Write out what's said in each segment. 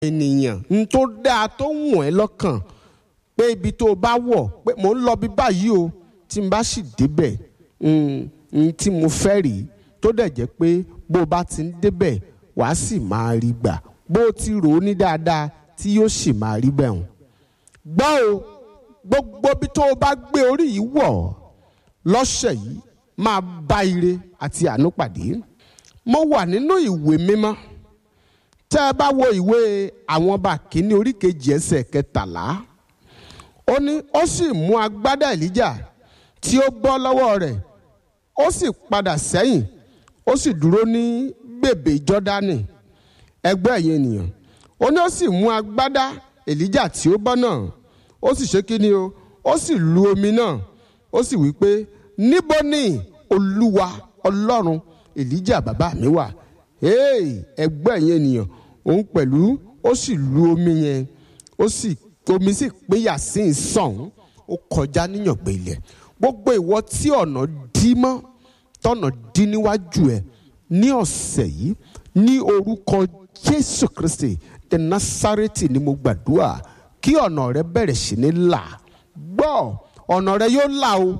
ènìyàn n tó dáa tó wọ̀n ẹ́ lọ́kàn pé ibi tó o bá wọ̀ pé mò ń lọ bí báyìí o tí n bá sì débẹ̀ n tí mo fẹ́ rí tó dẹ̀ jẹ́ pé bó o bá ti ń débẹ̀ wàá sì máa rí gbà bó o ti rò ó ní dáadáa tí yóò sì máa rí bẹ́ẹ̀ hàn. gbọ́ o gbogbo bí tó o bá gbé orí yìí wọ̀ lọ́sẹ̀ yìí máa bá ire àti àánú pàdé. mo wà nínú ìwé mímọ́ tẹ́ ẹ bá wo ìwé àwọn ọba kìíní orí kejì ẹsẹ̀ kẹtàlá ó ní ó sì mú agbádá èlíjà tí ó bọ́ lọ́wọ́ rẹ̀ ó sì padà sẹ́yìn ó sì dúró ní bèbè jọ́dánì ẹgbẹ́ ẹ̀yìn ènìyàn ó ní ó sì mú agbádá èlíjà tí ó bọ́ náà ó sì ṣe kí ni o ó sì lu omi náà ó sì wí pé níbo ni olúwa ọlọ́run èlíjà bàbá mi wà ẹgbẹ́ ẹ̀yìn ènìyàn òun pẹ̀lú ó sì lu omi yẹn ó sì omi sì péyà sí ìsàn ó kọjá níyàngbé ilẹ̀ gbogbo ìwọ tí ọ̀nà dí mọ́ tọ̀nà dí níwájú ẹ̀ ní ọ̀sẹ̀ yìí ní orúkọ jésù kristi the nasareti ni mo gbàdúrà kí ọ̀nà rẹ bẹ̀rẹ̀ sí ní là gbọ́ ọ̀nà rẹ yóò là o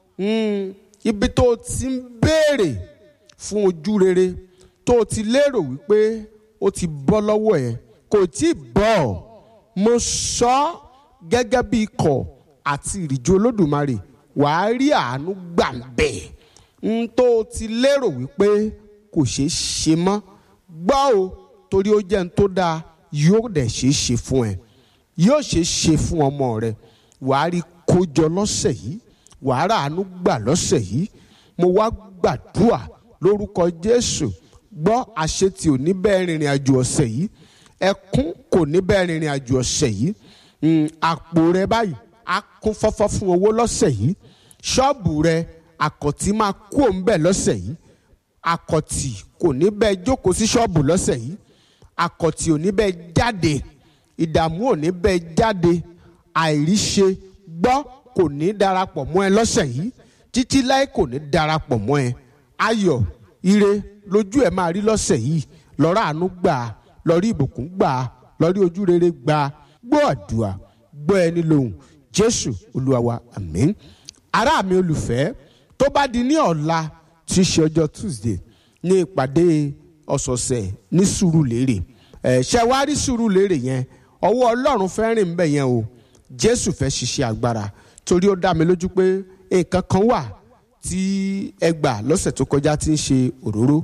ibi tó o ti ń béèrè fún ojú rere tó o ti lérò wípé ó ti bọ́ lọ́wọ́ ẹ̀ kò tí ì bọ́ mo sọ ọ́ gẹ́gẹ́ bí ikọ̀ àti ìrìjú olódùmarè wàá rí àánú gbà bẹ́ẹ̀ n tó o ti lérò wípé kò ṣeé ṣe mọ́ gbọ́ o torí ó jẹ́ n tó dáa yóò dẹ̀ ṣeé ṣe fún ẹ yóò ṣeé ṣe fún ọmọ rẹ wàá rí kójọ lọ́sẹ̀ yìí wàá rà àánú gbà lọ́sẹ̀ yìí mo wá gbàdúrà lórúkọ Jésù gbọ́ àṣetì ò ní bẹ́ẹ̀ rìnrìn àjò ọ̀sẹ̀ yìí ẹkún kò ní bẹ́ẹ̀ rìnrìn àjò ọ̀sẹ̀ yìí àpò rẹ báyìí á kún fọ́fọ́ fún owó lọ́sẹ̀ yìí ṣọ́ọ̀bù rẹ àkọ̀tì máa kú òun bẹ́ẹ̀ lọ́sẹ̀ yìí àkọ̀tì kò ní bẹ́ẹ̀ jókòó sí ṣọ́ọ̀bù lọ́sẹ̀ yìí àkọ̀tì ò ní bẹ́ẹ̀ jáde ìdààmú ò ní bẹ́ẹ̀ jáde àìríṣe gbọ́ kò ní darapọ̀ mọ́ ẹ lọ́sẹ̀ yìí títí láì kò ní darapọ̀ mọ́ ẹ ayọ̀ ire lójú ẹ máa rí lọ́sẹ̀ yìí lọ́rọ̀ àánú gbà á lọ́rí ìbùkún gbà á lọ́rí ojú rere gbà á gbọ́ àdúrà gbọ́ ẹni lóhùn jésù olúwa wa àmín ará mi olùfẹ́ tó bá di ní ọ̀la tí í ṣe ọjọ́ tuesday ní ìpàdé ọ̀sọ̀ọ̀sẹ̀ ní sùúrùlérè ẹ̀ ṣe wá rí sùúrùlérè yẹn ọwọ́ ọlọ́run fẹ́ rìn bẹ́ẹ̀ yẹn o jésù fẹ́ ṣiṣẹ́ agbára torí ó dá mi lójú pé nǹkan kan wà tí ẹ gbà lọ́sẹ̀ tó kọjá tí ń ṣe òróró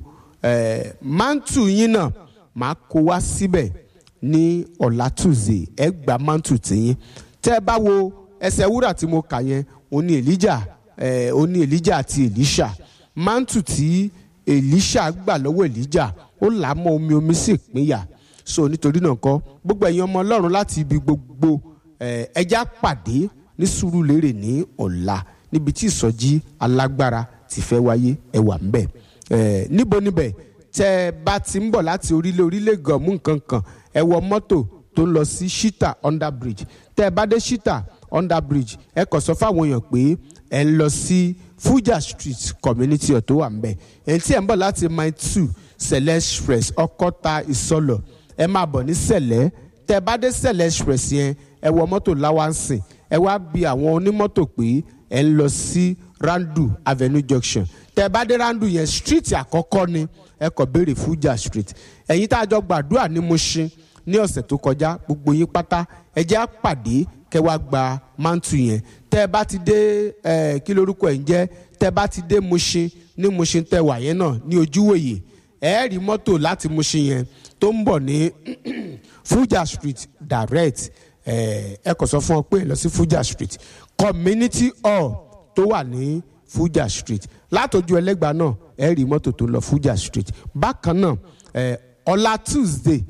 ẹ̀ mántù yín náà máa kó wá síbẹ̀ ní ọ̀la tuesday ẹ gba mántù tiyín tẹ́ ẹ bá wo ẹsẹ̀ wúrà tí mo kà yẹn òun ni elijah ẹ̀ òun ni elijah àti elisha mántù tí elisha gbà lọ́wọ́ elijah ó là á mọ́ omi omi sì pínyà so nítorí náà kọ́ gbogbo ẹ̀yin ọmọ ọlọ́run láti ibi gbogbo ẹja pàdé ní Sùúrùlérè ní ọ̀la níbi tí ìsọjí alágbára ti fẹ́ wáyé ẹ wà ńbẹ̀ níbo níbẹ̀ tẹ́ ẹ bá ti ń bọ̀ láti orílẹ̀ orílẹ̀ gọ̀mù nǹkan kan ẹ wọ mọ́tò tó ń lọ sí shita under bridge tẹ́ ẹ bá dé shita under bridge ẹ kàn sọ fáwọn èèyàn pé ẹ ń lọ sí Fuja street community ọ̀ tó wà ńbẹ̀ èyí tí ẹ ń bọ̀ láti mile two Sẹ̀lẹ̀ express Ọ̀kọ́ta Ìsọlọ̀ ẹ máa bọ̀ ní Sẹ̀lẹ̀ tẹ́ ẹ bá dé Sẹ̀lẹ̀ express yẹn ẹ wọ mọ́tò láwánsìn ẹ wá bi àwọn onímọ́tò pé ẹ ń lọ sí Randu Avenue Junction tẹ́ ẹ bá dé Randu yẹn street àkọ́kọ́ ni ẹ kàn béèrè Fuja street ẹ̀yin tá a jọ gbàdúrà ní Mushin ní ọ̀sẹ̀ tó kọjá gbogbo yín pátá ẹ jẹ́ á pàdé kẹ́ wá gba mantu yẹn tẹ́ ẹ bá ti dé ẹ kí lorúkọ ẹ̀ ń jẹ́ tẹ́ ẹ bá ti dé Mushin ní Mushin tẹ́ wà yẹn náà ní ojúwòye ẹ rí mọ́tò láti Mushin yẹn tó ń bọ̀ ní Fuja street direct ẹ kò sọ fún ọ pé lọ sí Fuja street community hall tó wà ní Fuja street látọjú ẹlẹ́gbàá náà ẹ rí mọ́tò tó ń lọ Fuja street bákan náà ọ̀la Tuesday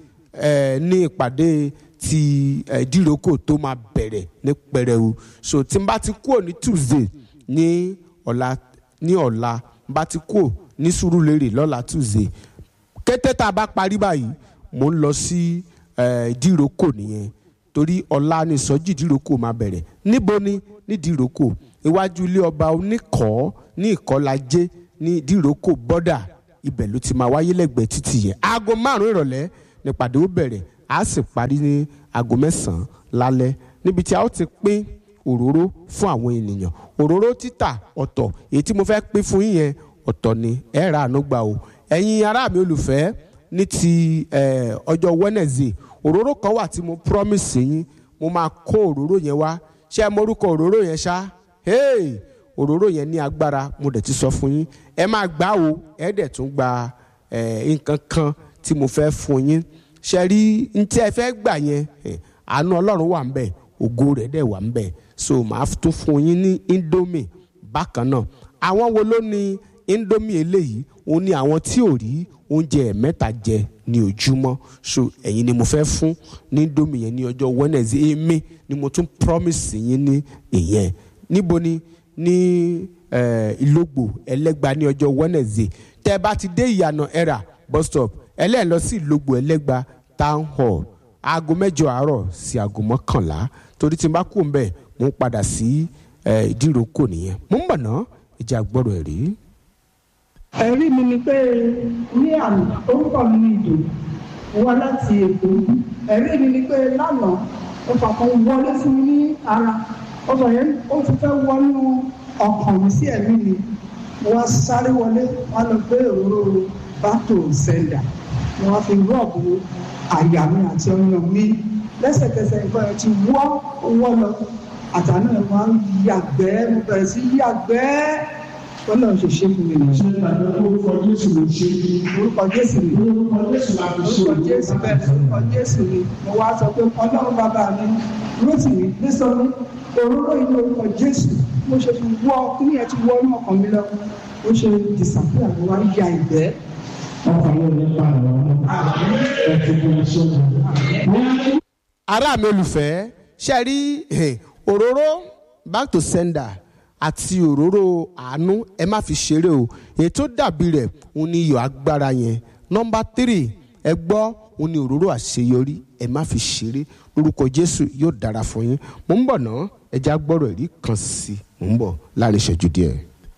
ní ìpàdé ti díròkò tó máa bẹ̀rẹ̀ ní pẹrẹwu so tí n bá ti kúrò ní Tuesday ní ọ̀la ní ọ̀la bá ti kúrò ní Sùúrùlérè lọ́la Tuesday kété tá a bá parí báyìí mò ń lọ sí díròkò nìyẹn torí ọ̀la ni ìsọjí ìdíròkò máa bẹ̀rẹ̀ níbo ni ní ìdíròkò iwájú ilé ọba oníkọ́ ní ìkọ́lajé ní ìdíròkò bọ́dà ibẹ̀ ló ti máa wáyé lẹ́gbẹ̀ẹ́ títì yẹn aago márùn-ún ìrọ̀lẹ́ nípàdé ó bẹ̀rẹ̀ a sì parí ní aago mẹ́sàn-án lálẹ́ níbi tí a ó ti pín òróró fún àwọn ènìyàn òróró títà ọ̀tọ̀ èyí tí mo fẹ́ pín fún yín yẹn ọ̀tọ̀ ni ẹ ra àánú gbà o ẹ̀yin ará mi olùfẹ́ ní ti eh, ọjọ́ Wednesday òróró kan wà tí mo promise yín mo máa kó òróró yẹn wá ṣé ẹ mọrúkọ òróró yẹn ṣá hey òróró yẹn ní agbára mo dẹ̀ ti sọ fún yín ẹ máa gbà o ẹ dẹ̀ tún gba eh, nǹkan kan tí mo fẹ́ fún yín ṣe rí n tí ẹ fẹ́ gbà yẹn eh, àánú ọlọ́run wà ń bẹ̀ ògo rẹ̀ dẹ̀ wà ń bẹ̀ so màá tún fún yín ní indomie bákan náà àwọn wo ló ní indomie eléyìí òun ni àwọn tí ò rí oúnjẹ mẹ́ta jẹ ní ojúmọ́ so ẹ̀yin ni mo fẹ́ fún ní indomie yẹn ní ọjọ́ Wednesday èmi ni mo tún promise yín ní ìyẹn níbo ni ní eh, ìlógbò ẹlẹ́gba ní ọjọ́ Wednesday tẹ́ ẹ bá ti dé ìyànà ẹ̀rà bus stop ẹlẹ́ẹ̀ lọ sí ìlógbò ẹlẹ́gba town hall aago mẹ́jọ àárọ̀ sí aago mọ́kànlá torí tí n bá kú mbẹ́ mo ń padà sí eh, ìdíròkò nìyẹn mo ń bọ̀ ná ìjà gbọ́dọ̀ ẹ̀rí. ẹ̀rí mi ni pé ní àná orúkọ mi ní ìdò mo wá láti èkó ẹ̀rí mi ni pé lánàá ọkọ̀ kan wọlé fún mi ní ara ọkọ̀ yẹn ó ti fẹ́ wọnú ọkàn mi sí ẹ̀mí mi mo wá sáré wọlé wọn lọ gbé òróró bátò sẹ́ńdà mo wá fi rọ́ọ̀bù àyà mi àti ọyàn mi lẹ́sẹ̀kẹsẹ̀ nǹkan ẹ̀ ti wọ́ wọ́ lọ àtàná ẹ̀ máa ń yàgbẹ́ mo bẹ̀rẹ̀ sí yàgbẹ́ wọ́n lọ́n ṣe ṣe fún mi nìyẹn. ṣe ìgbàgbọ́ orúkọ Jésù ló ṣe orúkọ Jésù ni orúkọ Jésù la fi ṣe orúkọ Jésù bẹ́ẹ̀ orúkọ Jésù ni mo wá sọ pé ọlọ́run bàbá mi lóṣù mi nísọ̀rọ̀ òróró inú orúkọ Jésù mo ṣe fi wọ́ kíní ẹ̀ ti wọ́ inú ọkàn mi lọ ó ṣe disapia mo wá ya ìgbẹ́. ọkọ̀ yóò nípa àwọn ọmọ ẹ̀kọ́ tó ń ṣe wọn. ará mi olùfẹ́ ṣe rí eh, òróró back to sender àti òróró àánú ẹ má fi ṣeré o èyí tó dàbí rẹ̀ òun ni iyọ̀ agbára yẹn nọ́mbà tírì ẹ gbọ́ òun ni òróró àṣeyọrí ẹ má fi ṣeré lórúkọ Jésù yóò dára fún yín mò ń bọ̀ ná ẹja gbọ́rọ̀ ẹ̀rí kan sí i mò ń bọ̀ láàrin ìṣẹ́jú díẹ̀.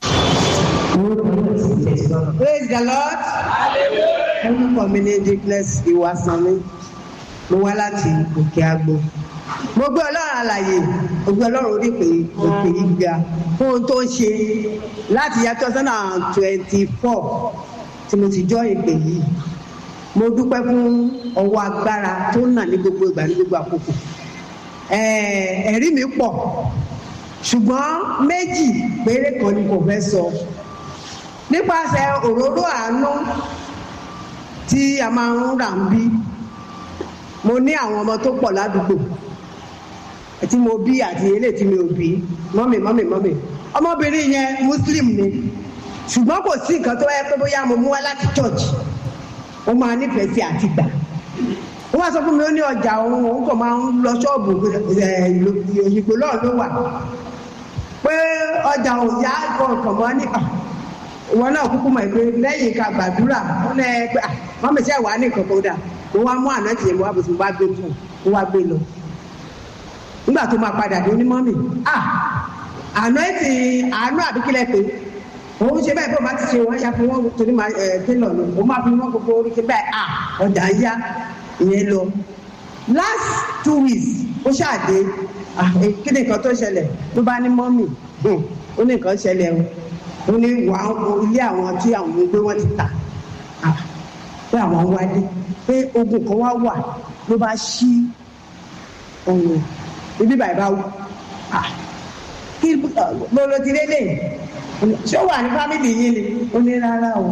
praise the lord orúkọ mi ní dickness ìwàsánmi mo wá láti òkè àgbo mo gbé ọlọ́run àlàyé mo gbé ọlọ́run orí pé òkè yìí ga fún ohun tó ń ṣe láti yá two thousand and twenty four tí mo ti jọ ìpè yìí mo dúpẹ́ fún ọwọ́ agbára tó ń nà ní gbogbo ìgbà ní gbogbo àkókò ẹ̀ẹ́ ẹ̀rí mi pọ̀ ṣùgbọ́n méjì péré kan ni kò fẹ́ sọ nípasẹ̀ òróró àánú tí a máa ń rà ń bí mo ní àwọn ọmọ tó pọ̀ ládùúgbò tí mo bí àti eléyìí tí mi ò bí mọ́mì mọ́mì mọ́mì ọmọbìnrin yẹn muslim ni ṣùgbọ́n kò sí nǹkan tó yẹ pé bóyá mo mú wá láti church ó máa nífẹ̀ẹ́ sí àti gbà ó wá sọ fún mi ó ní ọjà òun òun kò máa ń lọ ṣọ́ọ̀bù òyìnbó lọ́ọ̀ ló wà pé ọjà òyà kọ̀ọ̀kan mọ́ ní ìwọ náà kúkú mọ̀ pé lẹ́yìn ká gbàdúrà wọn lẹ pé wọn mẹsẹ̀ wà ní nǹkan kan dà mo wá mú àná tiẹ̀ mo wá bó ti mo wá gbé fún mo wá gbé lọ nígbà tó máa padà dé onímọ̀ mi ah àná ti àánú àbíkílẹ̀ pé òun ṣe bẹ́ẹ̀ bí o bá ti ṣe wọ́n ya fún wọn torí máa ẹ̀ tẹ́lọ̀ ni o máa fi wọ́n gbogbo orí ṣe bẹ́ẹ̀ ah ọjà ń yá ìyẹn lọ last two weeks ó ṣàdé kí ni nǹkan tó ṣẹlẹ̀ ló bá ní mọ́mì ó ní nǹkan ṣẹlẹ̀ o ó ní wà á ilé àwọn tí àwọn gbé wọn ti tà pé àwọn wálé pé ogun kan wá wà ló bá ṣí ọ̀nà ibi bàbá bá wù kí ló ló ti lélẹ̀ ṣé ó wà ní fámìlì yín ni ó ní rárá o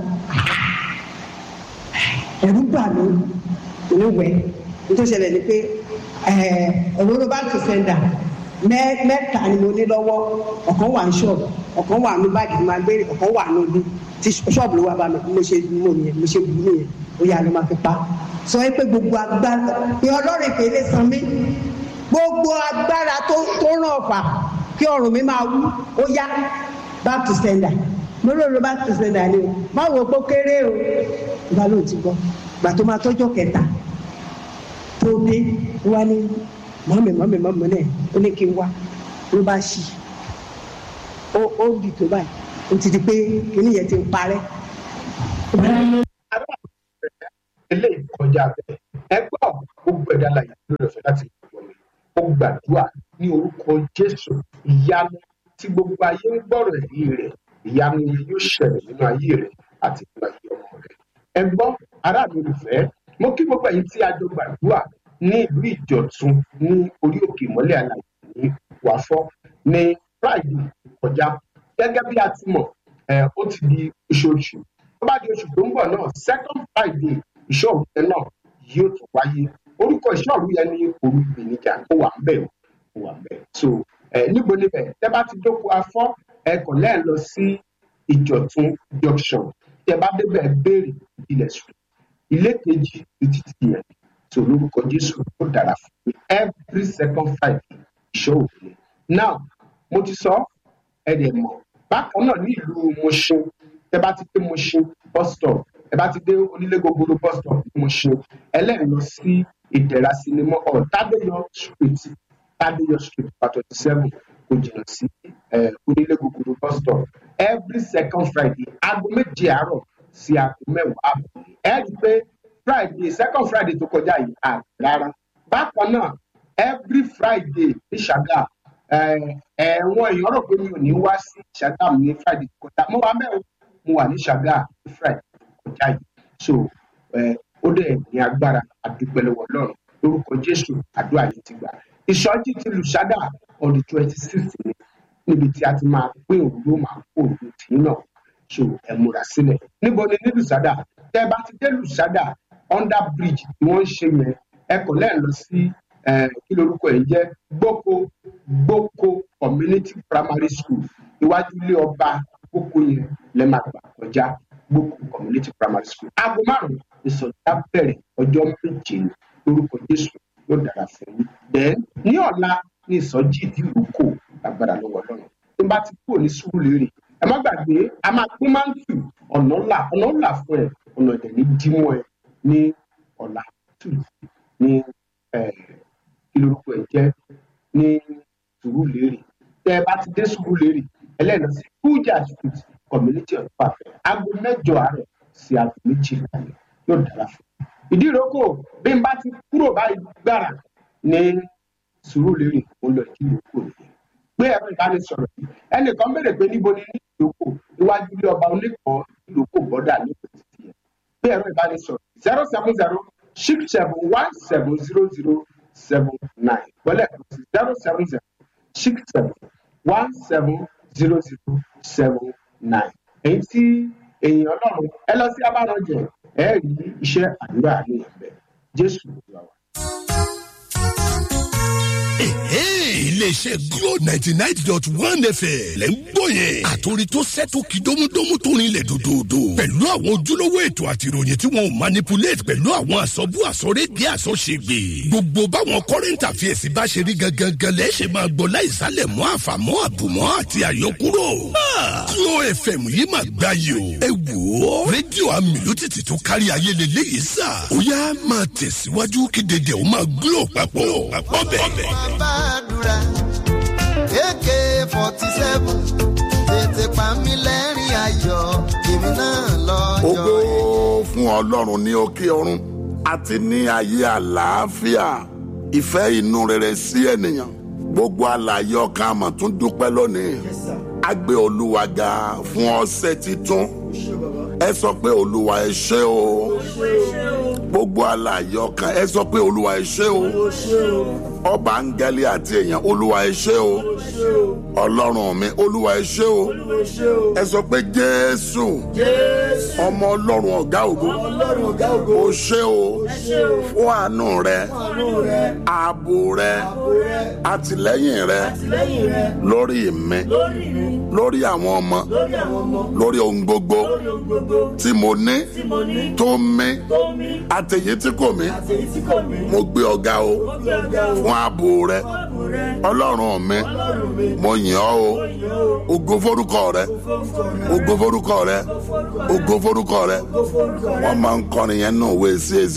ẹ̀rù bà mí ìníwẹ̀ tó ṣẹlẹ̀ ni pé òróró bá tó sẹ́ńdà mẹ́ta ni mo ní lọ́wọ́ ọ̀kan wà ní ṣọ́ọ̀bù ọ̀kan wà ní báàgì tí máa gbé ọ̀kan wà ní ibi tí ṣọ́ọ̀bù ló wà bá mi mo ṣe mú nìyẹn mo ṣe bù nìyẹn ó yà ló máa fi pa sọ pé gbogbo agbára pé ọlọ́run ìpele san mí gbogbo agbára tó tó ràn ọ̀fà kí ọrùn mi máa wú ó yá back to sender mo lóore back to sender ni o má wo pé ó kéré o ìgbà ló ti gbọ́ gbà tó máa tọ́jọ́ kẹta tó dé wá ní mọ́mì mọ́mì mọ́mì náà ó ní kí n wá ló bá ṣí ó ó bì tó báyìí ó ti di pé kíní yẹn ti ń parẹ́. ilé ìkọjá bẹ́ẹ̀ ẹ gbọ́ gbogbo ẹ̀dá láyé lórí ọ̀fẹ́ láti gbọ́ mi ó gbàdúrà ní orúkọ jésù ìyanu tí gbogbo ayé ń gbọ́rọ̀ ẹ̀rí rẹ̀ ìyanu yẹn yóò ṣẹlẹ̀ nínú ayé rẹ̀ àti nínú ayé ọmọ rẹ̀ ẹ gbọ́ ará mi olùfẹ́ mo kí gbogbo ẹ̀yin tí a jọ gbàdúrà ní ìlú ìjọ̀tún ní orí òkè ìmọ́lẹ̀ àlàyé ní wàfọ́ ní friday kọjá gẹ́gẹ́ bí a ti mọ̀ ẹ̀ ó ti di oṣooṣù tó bá di oṣù tó ń bọ̀ náà second friday ìṣòro yẹn náà yóò tún wáyé orúkọ ìṣòro yẹn ní òru ìpèníjà ó wà ń bẹ̀ ó wà ń bẹ̀ so ẹ̀ níbo níbẹ̀ tẹ́ bá ti dóko afọ́ ẹ kàn lẹ́ẹ̀ lọ sí ìjọ̀tún junction tẹ́ bá débẹ̀ béèrè ilẹ̀ sùn ilé kejì títí ti yẹn tó lórúkọ jésù ó dára fún mi every second friday ìṣòro yẹn now mo ti sọ ẹ dẹ̀ mọ̀ bákan náà ní ìlú Mùṣín tẹ́ bá ti dé Mùṣín bus stop ẹ bá ti dé onílé gogoro bus stop ní Mùṣín ẹlẹ́rìí lọ sí ìdẹ̀ra sinimá hall tádéyọ street tádéyọ street part twenty seven kò jìnnà sí eh, onílé gogoro bus stop every second friday aago méje àárọ̀ sí aago mẹ́wàá àbọ̀ ẹ rí i pé friday second friday tó kọjá yìí àgbẹ̀ rárá bákan náà every friday ní ṣàgà ẹ̀wọ̀n èèyàn rò pé mi ò ní wá sí ṣàgà mi ní friday tó kọjá mo wà mẹ́rin mo wà ní ṣàgà ní friday tó kọjá yìí so eh, ó dẹ̀ ní agbára àdúpẹ́ lọ́wọ́ ọlọ́run lórúkọ jésù àdúrà yìí ti gbà ìsọjí ti lù ṣàgà on the twenty sixth ni níbi tí a ti máa pín òróró máa kó òróró tì í náà so ẹ múra sílẹ̀ níbo ni ní lùsádà tẹ́ bá ti dé lùsádà under bridge tí wọ́n ń ṣe yẹn ẹ kò lẹ́ẹ̀ lọ sí kí lorúkọ ẹ̀ ń jẹ́ gboko gboko community primary school iwájú ilé ọba gboko yẹn lẹ́ máa gbà kọjá gboko community primary school aago márùn-ún ìsọjá bẹ̀rẹ̀ ọjọ́ méje ni lórúkọ jésù yóò dára fún yín then ní ọ̀la ní ìsọjí ìdílùkọ lágbára lọ́wọ́ ọlọ́run tó bá ti kúrò ní sùúrù lérè ẹ má gbàgbé a máa pín máńtù ọ̀nà ńlá ọ̀nà ńlá fún ẹ ọ̀nà ìdẹ̀ ní dímọ̀ ẹ ní ọ̀la tù ní kí lorúkọ ẹ jẹ́ ní sùúrù lérè tẹ ẹ bá ti dé sùúrù lérè ẹlẹ́nà sí kújà street community of pàfẹ́ aago mẹ́jọ àárọ̀ sí aago méjìlá yóò dára fún un ìdí ìrókò bí n bá ti kúrò báyìí gbára ní sùúrù lérè ó lọ ìdí ìrókò nìyẹn gbé ẹ̀rọ ìbánisọ̀rọ̀ yìí ẹnìkan béèrè pé níbo ni ní ìdókò iwájú ilé ọba oníkan ìdókò bọ́dà ní ìpèsè yẹn gbé ẹ̀rọ ìbánisọ̀rọ̀ zero seven zero six seven one seven zero zero seven nine wọlé ẹ̀kọ́ zero seven zero six seven one seven zero zero seven nine èyí tí èèyàn ọlọ́run ẹ lọ sí abárànjẹ ẹ rí iṣẹ́ àdúrà ní ẹ̀bẹ̀ jésù ló wà wá. iléeṣẹ́ glo ninety nine dot one fm lẹ́ ń gbọ́ yẹn. àtòrí tó sẹ́tò kí dómúdómú tó rinlẹ̀ dòdòdò. pẹ̀lú àwọn ojúlówó ètò àti ìròyìn tí wọn ò manipulate pẹ̀lú àwọn àsọ̀bù àsọ̀rédìí àsọ̀ṣègbè. gbogbo báwọn current affairs bá ṣe rí gangan lẹ́ ṣe máa gbọ́ láìsálẹ̀ mọ́ àfàmọ́ àbùmọ́ àti àyọkúrò. glo fm yìí máa gbá yìí o. ẹ wò ó rédíò amìlótìtì tó kárí ayé lélẹ́yìí sà. ó yá máa tẹ̀síwájú kí dédé ó máa glo papọ̀ ọbẹ̀ gbàdúrà ak forty seven tètè pa mí lẹ́rìn ayọ̀ èmi náà lọ́jọ́ ògo fún ọlọ́run ní òkè ọ̀run àti ní ayé àlàáfíà ìfẹ́ inú rere sí ènìyàn gbogbo àlàyé ọkàn àmọ̀ tún dúpẹ́ lónìí a gbé olúwa ga fún ọ̀sẹ̀ titun ẹ sọ pé olúwa ẹ ṣé o gbogbo àlàyé ọkàn ẹ sọ pé olúwa ẹ ṣé o ọba áńgẹ́lì àti èèyàn olúwa ẹ ṣé o ọlọ́run mi olúwa ẹ ṣé o ẹ sọ pé jésù ọmọ ọlọ́run ọ̀gá ògo o ṣé o fún àánú rẹ ààbò rẹ àtìlẹ́yìn rẹ lórí mi lórí àwọn ọmọ lórí ohun gbogbo tí mo ní tó mí àtẹ̀yẹ tí kò mí mo gbé ọ̀gá o fún ààbò rẹ ọlọ́run mi mo yìn ọ́ o ògo forúkọ rẹ ògo forúkọ rẹ ògo forúkọ rẹ wọ́n máa ń kọrin yẹn nù wé sí èsì